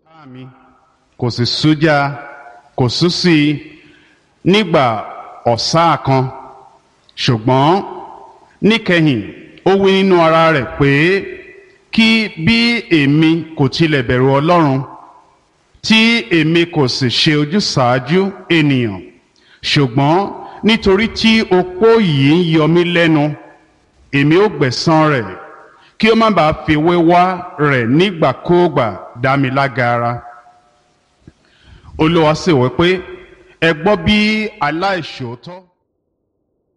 ọ̀tá mi kò sì sújà kò sú sí i nígbà ọ̀sá kan ṣùgbọ́n níkẹyìn ó wí nínú ara rẹ̀ pé kí bí èmi kò tilẹ̀ bẹ̀rù ọlọ́run tí èmi kò sì ṣe ojúsàájú ènìyàn ṣùgbọ́n nítorí tí opó yìí ń yọ mí lẹ́nu èmi ó gbẹ̀san rẹ̀ kí ó má bàa fi wéwá rẹ̀ nígbàkúùgbà dá mi lágara olúwa sì wí pé ẹ gbọ́ bí aláìṣòótọ́.